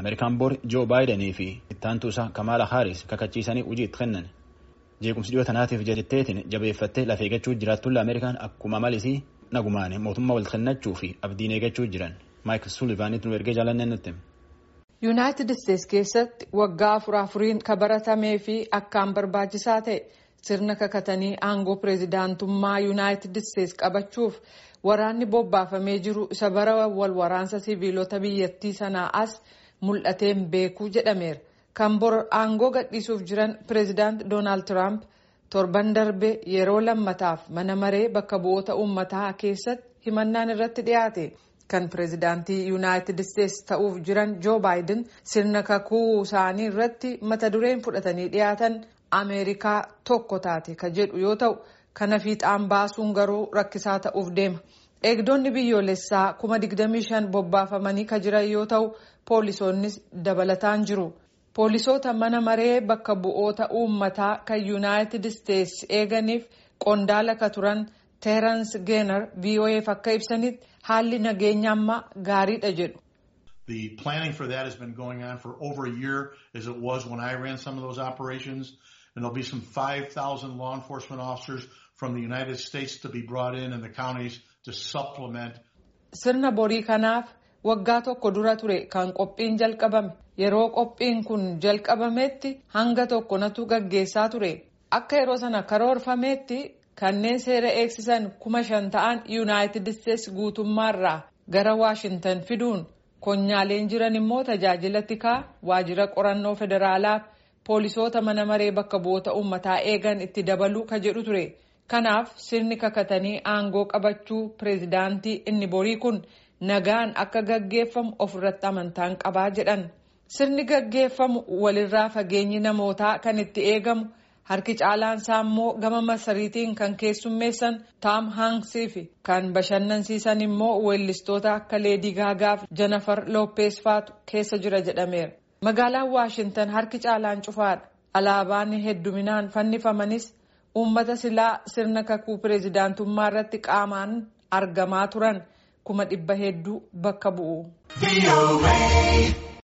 Ameerikaan bor Joo Baayidanii fi ittaantuu isaa Kamaala Haaris kakachiisanii hojii itti kennan. Jeequmsi dhiyoo tanaatiif jetteetiin jabeeffattee lafee eeggachuu jiraattulla Ameerikaan akkuma malisii nagumaan mootummaa wal kennachuu fi abdiin eeggachuu jiran. Maayik Sulivaanitti nu ergee jaalanneen nutti. Yuunaayitid Isteetsi keessatti waggaa afur afuriin ka baratamee fi akkaan barbaachisaa ta'e sirna kakatanii aangoo pireezidaantummaa Yuunaayitid Isteetsi qabachuuf waraanni bobbaafamee jiru isa bara wal waraansa siviilota biyyattii sanaa as mul'ateen beekuu jedhameera. Kan bor aangoo gadhiisuuf jiran pireezidaant Doonaald Tiraamp torban darbe yeroo lammataaf mana maree bakka bu'oota uummataa keessatti himannaan irratti dhiyaate. kan pireezidaantii yuunaayitid isteetsi ta'uuf jiran joo baayiden sirna kakuu isaanii irratti mata dureen fudhatanii dhiyaatan ameerikaa tokko taate ka jedhu yoo ta'u kana fiixaan baasuun garuu rakkisaa ta'uuf deema eegdonni biyyoolessaa kuma 25 bobbaafamanii ka jiran yoo ta'u poolisoonnis dabalataan jiru poolisoota mana maree bakka bu'oota uummataa kan yuunaayitid isteetsi eeganiif qondaala ka turan teerans geenar voaf akka ibsanitti haalli nageenya ammaa gaariidha jedhu. The planning for that has been going on for over a year as it was when I ran some of those operations. And there'll be some 5,000 law enforcement officers from the United States to be brought in in the counties to supplement. Sirna borii kanaaf waggaa tokko dura ture kan qophiin jalqabame yeroo qophiin kun jalqabametti hanga tokko natu gaggeessaa ture akka yeroo sana karoorfametti kanneen seera eegsisan kuma shan ta'an yuunaayitid isteetsi guutummaarraa gara waashintan fiduun konyaaleen jiran immoo tajaajila tikaa waajjira qorannoo federaalaaf poolisoota mana maree bakka bu'oota uummataa eegan itti dabaluu ka jedhu ture kanaaf sirni kakatanii aangoo qabachuu pireezidaantii inni borii kun nagaan akka gaggeeffamu ofirratti amantaan qabaa jedhan sirni gaggeeffamu walirraa fageenyi namootaa kan itti eegamu. harki caalaan isaa immoo gama masariitiin kan keessummeessan taam haansii fi kan bashannansiisan immoo weellistoota akka leedii gaagaaf janafar loppees faatu keessa jira jedhameera magaalaan waashintan harki caalaan cufaadha alaabaan hedduminaan fannifamanis uummata silaa sirna kakuu pireezidaantummaa irratti qaamaan argamaa turan kuma dhibba hedduu bakka bu'u.